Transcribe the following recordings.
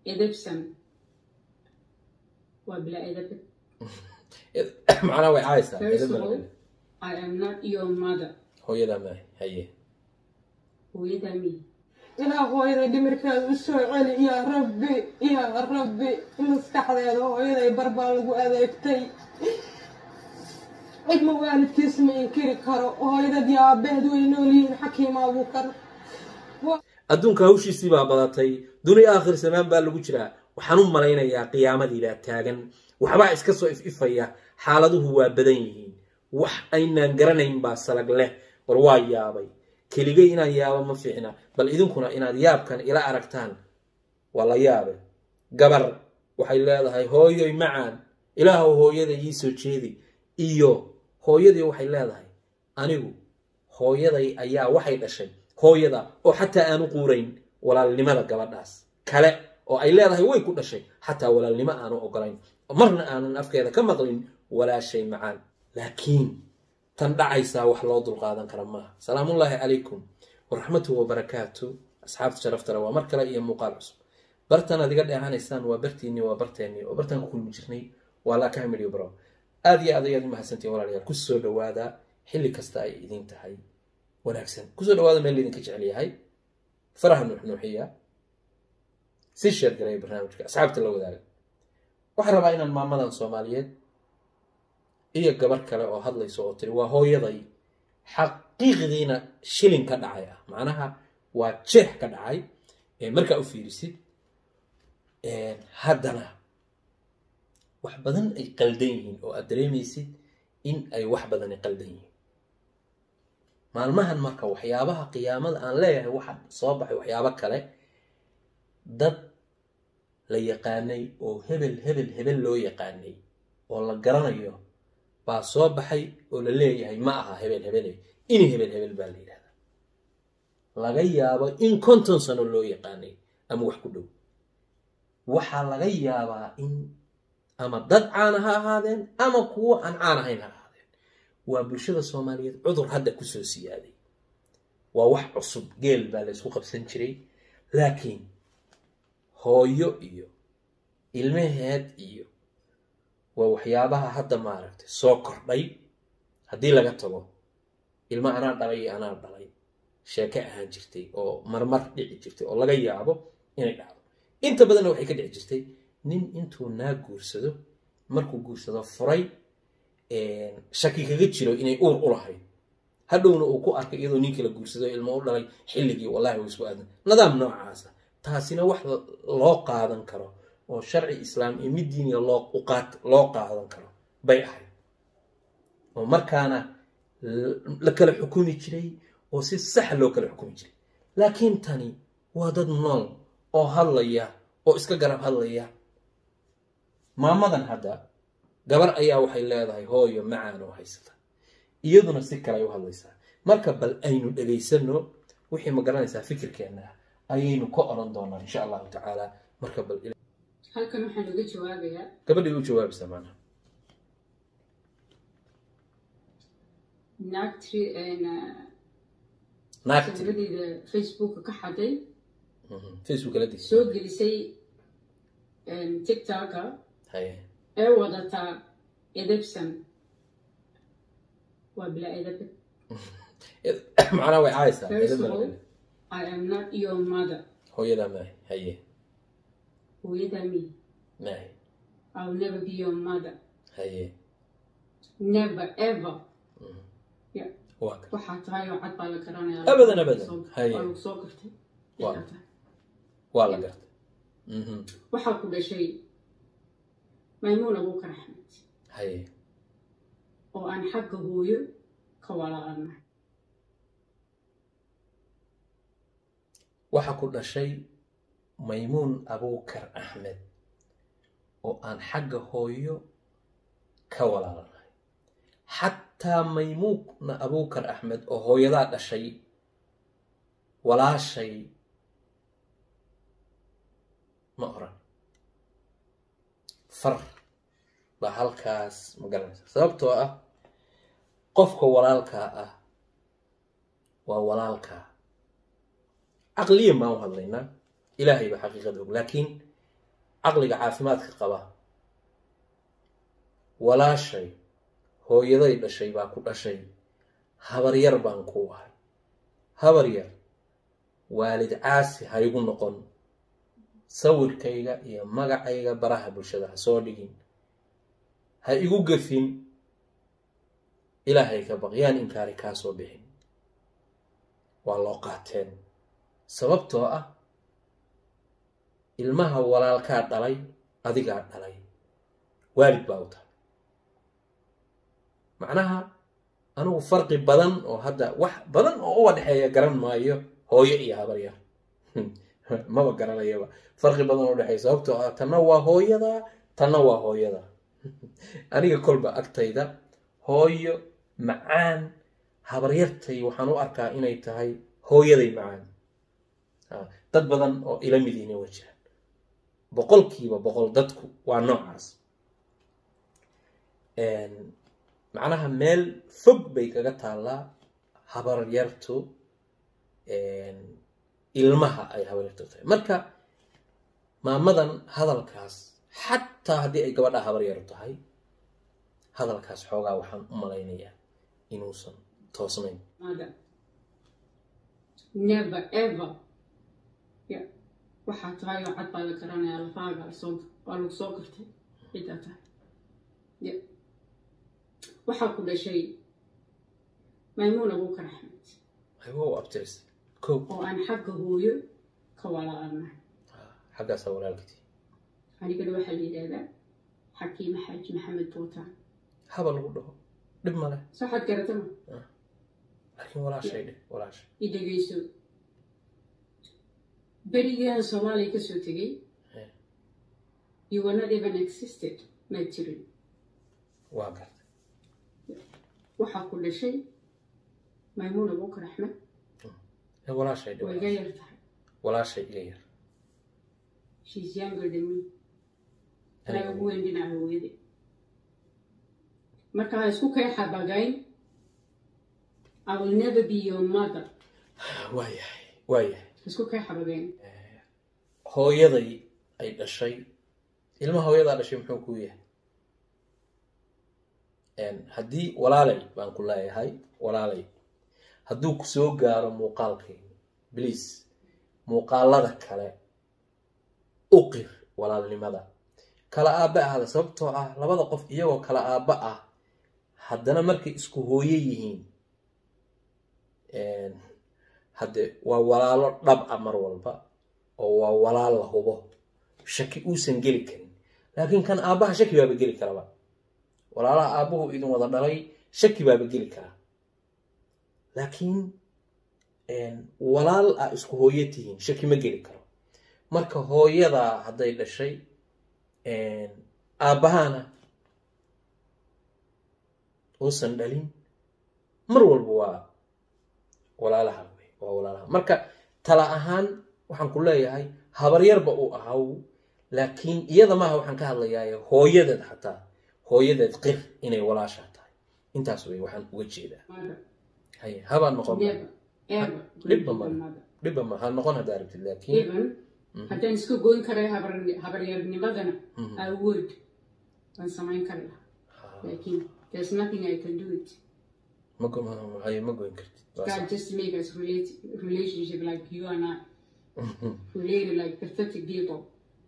edebsan waa bilaa edabad macnaha way caaysaa First edeb of baa all, laga- I am not your mother hooyadaa maahay haye hooyadaa mi ilaa hooyada dhimirkeeda u soo celi yaa rabbi yaa rabbi maskaxdeeda hooyaday barbaa lagu adeegtay cidma waalidkiis ma inkiri karo hooyadad yaa aabaheed way nool yihiin xakiima abuukar adduunka hawshiisii baa badatay duniya aakhir samaan baa lagu jiraa waxaan u malaynayaa qiyaamadii baa taagan waxbaa iska soo if-ifaya xaaladuhu waa badan yihiin wax aynaan garanayn baa salag leh war waa yaabay keligay inaan yaabo ma fiicna bal idinkuna inaad yaabkan ila aragtaan waa la yaabe gabar waxay leedahay hooyoy macaan ilaahow hooyada ii soo jeedi iyo hooyadii waxay leedahay anigu hooyaday ayaa waxay dhashay hooyada oo xataa aanu quurayn walaalnimada gabadhaas kale oo ay leedahay way ku dhashay xataa walaalnimo aanu ogolayn marna aanan afkeeda ka maqlin walaashay macaan laakiin tan dhacaysaa wax loo dulqaadan kara maaha salaamullaahi calaykum waraxmatuhu wabarakaatu asxaabta sharaftale waa mar kale iyo muuqaal cusub bartan aad iga dheehanaysaan waa bartiinii waa barteennii oo bartaan ku kulmi jirnay waa laa kamilyo bro aad iyo aad ayaad u mahadsantihin walaalayaal ku soo dhawaada xilli kasta ay idin tahay wanaagsan kusoo dhawaada meel laydinka jecel yahay faraha nuuxnuuxiya si sheer garaya barnaamijka asxaabta la wadaaga waxaan rabaa inaan maamadan soomaaliyeed iyo gabar kale oo hadlayso oo tiri waa hooyaday xaqiiqdiina shilin ka dhacay ah macnaha waa jeex ka dhacay ee markaa u fiirisid haddana wax badan ay qaldan yihiin oo aad dareemaysid in ay wax badani qaldan yihiin maalmahan marka waxyaabaha qiyaamada aan leeyahay waxa soo baxay waxyaabo kale dad la yaqaanay oo hebel hebel hebel loo yaqaanay oo la garanayo baa soo baxay oo la leeyahay ma aha hebel hebele ini hebel hebel baa la yidhahdaa laga yaabo in konton sano loo yaqaanay ama wax ku dhow waxaa laga yaabaa in ama dad caana ha ahaadeen ama kuwo aan caan ahayn ha ahaadeen waa bulshada soomaaliyeed cudur hadda kusoo siyaaday waa wax cusub geel baa la ysku qabsan jiray laakiin hooyo iyo ilmaheed iyo waa waxyaabaha hadda maaragtay soo kordhay haddii laga tago ilmo anaa dhalay iyo anaa dhalay sheeke ahaan jirtay oo marmar dhici jirtay oo laga yaabo inay dhacdo inta badanna waxay ka dhici jirtay nin intuu naa guursado markuu guursado furay shaki kaga jiro inay uur u lahayd hadhowna uu ku arkay iyadoo ninkii la guursado ilmo u dhalay xilligii wallahi way isku aadan nidaam noocaasa taasina wax loo qaadan karo oo sharci islaam iyo mid diiniga loo uqaat loo qaadan karo bay ahayd oo markaana la kala xukumi jiray oo si sax loo kala xukumi jiray laakiin tani waa dad nool oo hadlaya oo iska garab hadlaya maamadan hadda gabar ayaa waxay leedahay hooyo macaan oo haysata iyaduna si kale ay u hadlaysaa marka bal aynu dhegaysano wixii ma garanaysaa fikirkeenna ah ayaynu ka oran doonaa insha allahu tacaala marka bal halkan waxaan uga jawaabayaa gabadhii u jawaabaysaa maanaha naagtri naagti sawiradeeda facebooka ka xaday facebook la digsi soo gelisay tiktoka haye ee wadataa edebsan waa bilaa edabad macnaha way caaysaa First edeb of baa all, laga- I am not your mother hooyadaa maahay haye hooyadaa mi maahay I will never be your mother haye never ever yeah. waa ka waxaa tahay oo cad baa la garanaya Abadan, abadan. Soo- Haye. waa lagu soo gartay Waa. Yaa tahay. waa la gartay Mhm. waxaa ku dhashay maymuun abuukar axmed haye oo aan xagga hooyo ka walaalanahay waxaa ku dhashay maymuun abuukar axmed oo aan xagga hooyo ka walaalanahay xataa maymuuna abuukar axmed oo hooyadaa dhashay walaashay ma oran far baa halkaas ma garanaysa sababtoo ah qofka walaalkaa ah waa walaalkaa caqliyan baan u hadlaynaa ilaahay baa xaqiiqada og laakiin caqliga caafimaadka qaba walaashay hooyaday dhashay baa ku dhashay habar yar baan ku ahay habar yar waalid caasi ha igu noqon sawirkayga iyo magacayga baraha bulshada ha soo dhigin ha igu gafin ilaahay ka baq yaan inkaari kaa soo bixin waa loo qaateen sababtoo ah ilmaha walaalkaa dhalay adigaa dhalay waalid baa u tahay macnaha anigu farqi badan oo hadda wax badan oo uga dhexeeya garan maayo hooyo iyo habar yar maba garanayaba farqi badan oo udhexeeya sababtoo ah tanna waa hooyada tanna waa hooyada aniga kolba agtayda hooyo macaan habaryartay waxaan u arkaa inay tahay hooyaday macaan dad badan oo ila midiina wa jiraan boqolkiiba boqol dadku waa noocaas macnaha meel fog bay kaga taallaa habaryartu ilmaha ay habaryartu tahay marka maamadan hadalkaas xataa haddii ay gabadha habaryaru tahay hadalkaas xoogaa waxaan u malaynayaa inuusan toosnayn mother. Never ever. Yeah. waxaa tahay oo cad baa la garanayaa lafaaga lasoo waa lagu soo gartay ciddaa tahay ya waxaa ku dhashay maymuun abuukar axmed aywa u abtiristay ko oo aan xagga hooyo ka walaalnahay xaggaasaa walaalkitii anigana waxaa la yidhaahdaa xakiime xaaji maxamed buutaan haba lagu dhaho dhib male soo xad garatama laakiin walaashay dheh walaashay i dhegeyso berigaan soomaaliya kasoo tegay Eh. you were not even existed ma jirin waa gartay waxaa ku dhashay maymuun abuukar axmed Eh, walaashay dheh waa iga walaashay. yar tahay walaashay iga yar she's younger than me Aniga anaga ugu weyn dhinaca hooyada marka ha isku kay xabagayn I will never be your mother waayahay waayahay isku kay xabagayn hooyaday ay dhashay ilma hooyadaa dhashay muxuu ku yahay haddii walaalay baan ku leeyahay walaalay hadduu ku soo gaaro muuqaalkayga bliis muuqaalada kale u qir walaalnimada kala aabba ahda sababtoo ah labada qof iyagoo kala aabba ah haddana markay isku hooye yihiin hadde waa walaalo dhab a mar walba oo waa walaal la hubo shaki uusan geli karin laakiin kan aabbaha shaki baaba geli karaba walaalaha aabbuhu idin wada dhalay shaki baaba geli karaa laakiin walaal a isku hooyo tihiin shaki ma geli karo marka hooyadaa hadday dhashay aabbahana uusan dhalin mar walba waa walaalaha wey waa walaalaha marka tala ahaan waxaan ku leeyahay habaryarba uu ahaw laakiin iyada maaha waxaan ka hadlayaa hooyadeed xataa hooyadeed qir inay walaashaa tahay intaas wey waxaan uga jeedaa mother haye habaa noqon never ever dhibba be your male. mother dhibba ma ha noqon haddaa aragtid laakiin even haddaan iska goyn karay habar habaryarnimadana I would waan samayn kari lahaa laakiin there's nothing I can do it ma go- ma- haye ma goyn kartid Waa God sax. just make us relate relationship like you and I related like pathetic people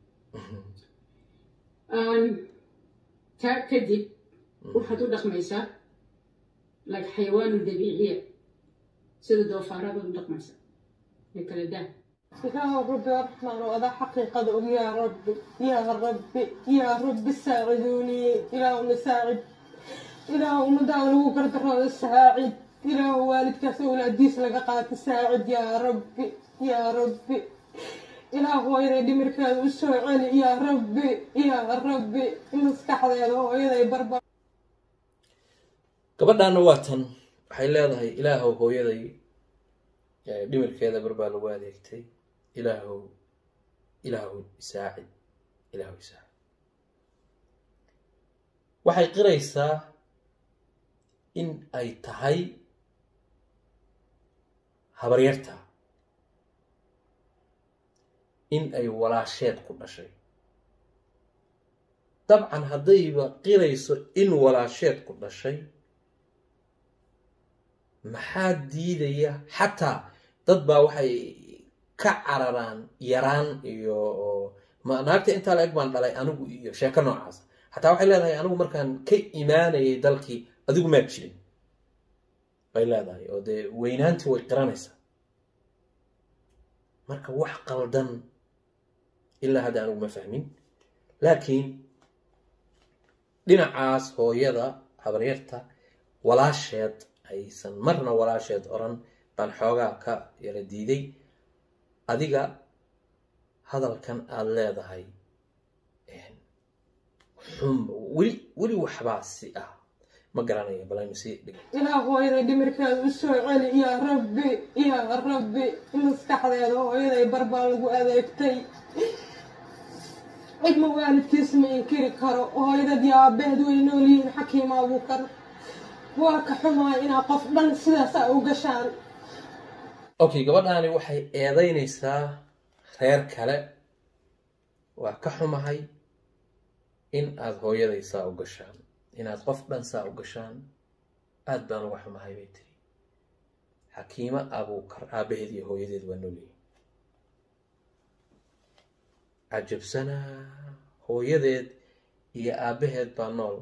um, taa kadib waxaad u dhaqmaysaa like xayawaanu dabiiciya sida doofaarada u dhaqmaysa ee kala daa يا ربي الرحمن وهذا حقيقة يا ربي يا ربي يا ربي ساعدوني إلى نساعد إلى مداول وقرد الساعد إلى والد كسول أديس لقاقات الساعد يا ربي يا ربي إلى هو إذا دمر كان وسوعين يا ربي يا ربي مسكح هذا هو إذا يبربر gabadhaana waa tan waxay leedahay ilaahow hooyaday eh, dhimirkeeda barbaa lagu adeegtay ilaahow ilaahow isaacid ilaahow isaacid waxay qiraysaa in ay tahay habaryarta in ay walaasheed ku dhashay dabcan haddayba qirayso in walaasheed ku dhashay maxaa diidaya xataa dad baa waxay ka cararaan yaraan iyo ma naagta intaa la eg baan dhalay anigu iyo sheeko noocaas xataa waxay leedahay anigu markaan ka imaanayay dalkii adigu maad jirin bay leedahay oo dee weynaantii way qiranaysaa marka wax qaldan ilaa hadda anigu ma fahmin laakiin dhinacaas hooyada habaryarta walaasheed aysan marna walaasheed oran baan xoogaa ka yara diiday adiga hadalkan aada leedahay xum weli weli waxbaa si ah ma garanaya balaynu sii dhig ilaa hooyaday dhimirkeeda u soo celi yaa rabbi yaa rabbi maskaxdeeda hooyaday barbaa lagu adeegtay cidma waalidkiis ma inkiri karo hooyadad iyo aabaheed way nool yihiin xakiima abuukar waa ka xumaay inaa qof dhan sidaas a u gashaan okay gabadhaani waxay eedaynaysaa reer kale waa ka xumahay in aada hooyaday saa u gashaan inaad qof dhan saa u gashaan aada baan uga xumahay bay tiri xakiimo abuukar aabaheed iyo hooyadeed waa noolyihin cajabsanaa hooyadeed iyo aabaheed baa nool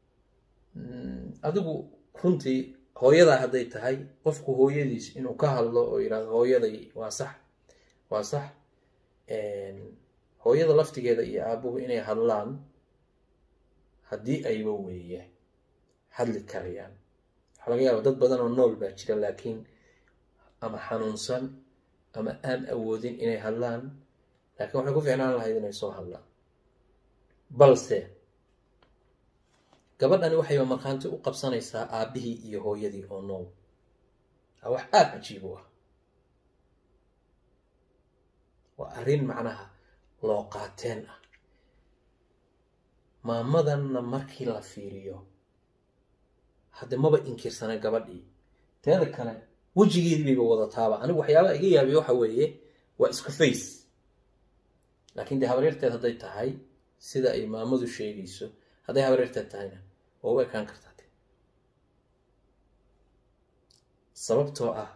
adigu runtii hooyadaa hadday tahay qofku hooyadiis inuu ka hadlo oo yidhahdo hooyaday waa sax waa sax hooyada laftigeeda iyo aabuhu inay hadlaan haddii ayba weeye hadli karayaan waxaa laga yaaba dad badan oo nool baa jira laakiin ama xanuunsan ama aan awoodin inay hadlaan laakiin waxay ku fiicnaan lahayd inay soo hadlaan balse gabadhani waxayba markhaanti u qabsanaysaa aabbihii iyo hooyadii oo nool waa wax aada cajiib u ah waa arrin macnaha loo qaateen ah maamadanna markii la fiiriyo hadde maba inkirsana gabadhii teeda kale wejigeedii bayba wadataaba anigu waxyaabaha iga yaabiya waxa weeye waa isku face laakiin dee habaryarteed hadday tahay sida ay maamadu sheegayso hadday habaryarteed tahayna waa u ekaan kartaa te sababtoo ah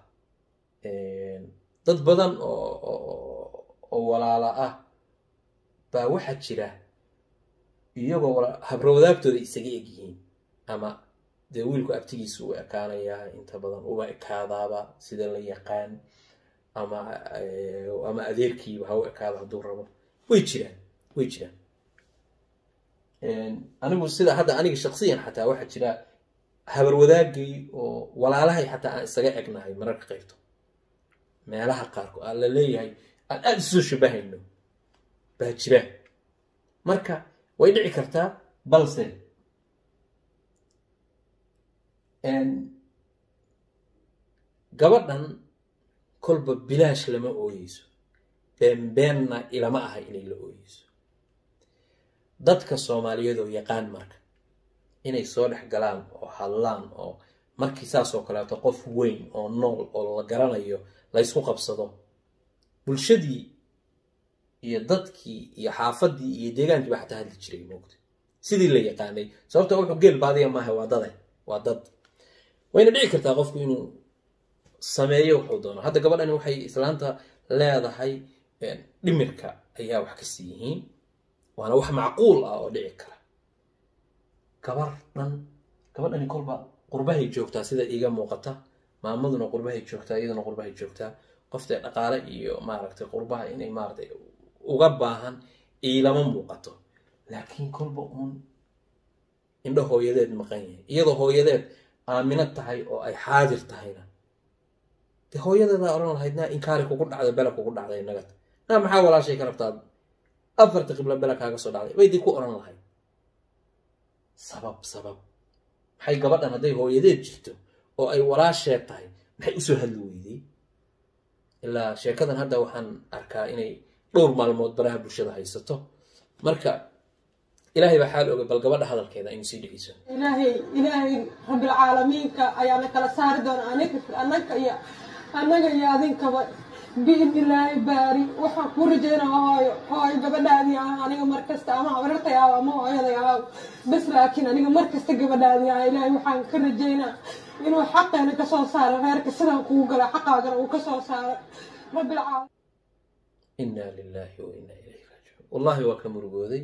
dad badan oo oo walaala ah baa waxaa jira iyagoo habrawadaagtooda isaga egyihiin ama dee wiilku abtigiisa u ekaanayaa inta badan uba ekaadaaba sida la yaqaan ama ama adeerkiiba ha u ekaado hadduu rabo way jiraan way jiraan anigu sida hadda aniga shaksiyan xataa waxaa jira habarwadaagay oo walaalahay xataa aan isaga egnahay mararka qaybto meelaha qaarkood aan la leeyahay aan aada isoo shabahayno baa jira marka way dhici kartaa balse gabadhan kolba bilaash lama ooyeyso beenbeenna ilama aha inay la ooyeyso dadka soomaaliyeed oo yaqaan marka inay soo dhex galaan oo hadlaan oo markii saasoo kaleeto qof weyn oo nool oo la garanayo la ysku qabsado bulshadii iyo dadkii iyo xaafadii iyo deegaankii baa xataa hadli jiray moogta sidii la yaqaanay sababta wuxuu geel baadiya maaha waa dade waa dad wayna dhici kartaa qofku inuu sameeyo wuxuu doono hadda gabadhani waxay islaanta leedahay dhimirka ayaa wax kasii yihiin waana wax macquul ah oo dhici kara gabar dhan gabadhani kolba qurbahay joogtaa sida iiga muuqata maamaduna qurbahay joogtaa iyaduna qurbahay joogtaa qoftee dhaqaale iyo maaragtay qurbaha inay maaratay uga baahan iilama muuqato laakiin kolba uun indho hooyadeed maqan yahay iyadoo hooyadeed aamino tahay oo ay xaadir tahayna dee hooyadeedaa odhan lahayd naa inkaari kugu dhacday bela kugu dhacday nagad naa maxaa walaashay ka rabtaa afarta qiblo bela kaaga soo dhacday bay dii ku odhan lahayd sabab sabab maxay gabadhan hadday hooyadeed jirto oo ay walaasheed tahay maxay usoo hadli weydey ilaa sheekadan hadda waxaan arkaa inay dhowr maalmood baraha bulshada haysato marka ilaahay baa xaal ogay bal gabadha hadalkeeda aynu sii dhegeyso ilaahay ilaahay rabbilcaalamiinka ayaana kala saari doona aniga annaga iyo annaga iyo adinkaba biidni illaahi baari waxaan kuu rajaynaa hooyo hooyo gabadhaadii ah aniga mar kasta ama habarartay ah ama hooyaday ah bas laakiin aniga mar kasta gabadhaadii ah ilaahay waxaan ka rajaynaa inuu xaqeena ka soo saaro reerka sidaan kugu gala xaqaagana uu ka soo saaro rabbilcaalamiin inaa lilaahi wa inaa ilayhi raajicuun wallaahi waa ka murugooday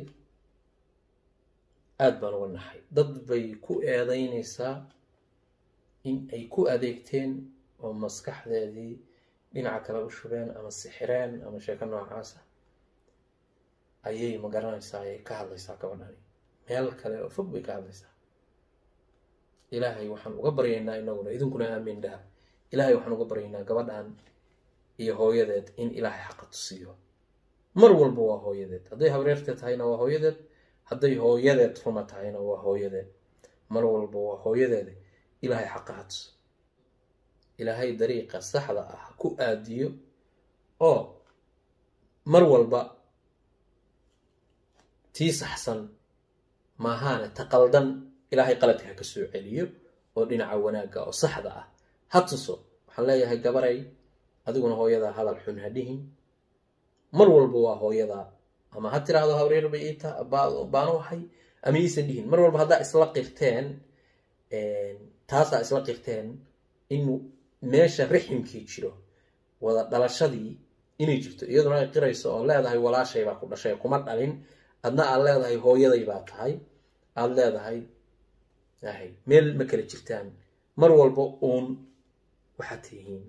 aada baan uga naxay dad bay ku eedaynaysaa in ay ku adeegteen oo maskaxdeedii dhinaca kale u shubeen ama sixireen ama sheeko noocaasa ayay ma garanaysaa ayay ka hadlaysaa gabadhani meel kale oo fog bay ka hadlaysaa ilaahay waxaan uga baryaynaa inaguna idinkuna aamiin dhaha ilaahay waxaan uga baryaynaa gabadhan iyo hooyadeed in ilaahay xaqa tusiyo mar walba waa hooyadeed hadday habreerteed tahayna waa hooyadeed hadday hooyadeed ruma tahayna waa hooyadeed mar walba waa hooyadeed ilaahay xaqa ha tuso ilaahay dariiqa saxda ah ha ku aadiyo oo mar walba tii saxsan maahaane ta qaldan ilaahay qaladka ha ka soo celiyo oo dhinaca wanaagga oo saxda ah ha tuso waxaan leeyahay gabaray adiguna hooyadaa hadal xun ha dhihin mar walba waa hooyadaa ama ha tiraahdo habreer bay iita baanu ahay ama iisan dhihin mar walba haddaa isla qirteen taasaa isla qirteen in meesha riximkii jiro wada dhalashadii inay jirto iyaduna ay qirayso oo leedahay walaashay baa ku dhashay kuma dhalin adna aad leedahay hooyaday baa tahay aada leedahay ahay meel ma kala jirtaan mar walba uun waxaad tihiin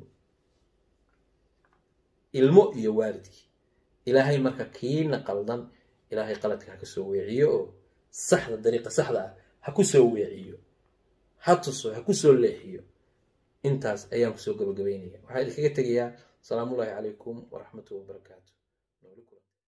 ilmo iyo waalidkii ilaahay marka kiina qaldan ilaahay qaladka ha ka soo weeciyo oo saxda dariiqa saxda ah ha ku soo weeciyo ha tuso ha ku soo leexiyo intaas ayaan kusoo gabagabaynaya waxaa idinkaga tegayaa asalaamullaahi calaykum waraxmatullahi wabarakaatu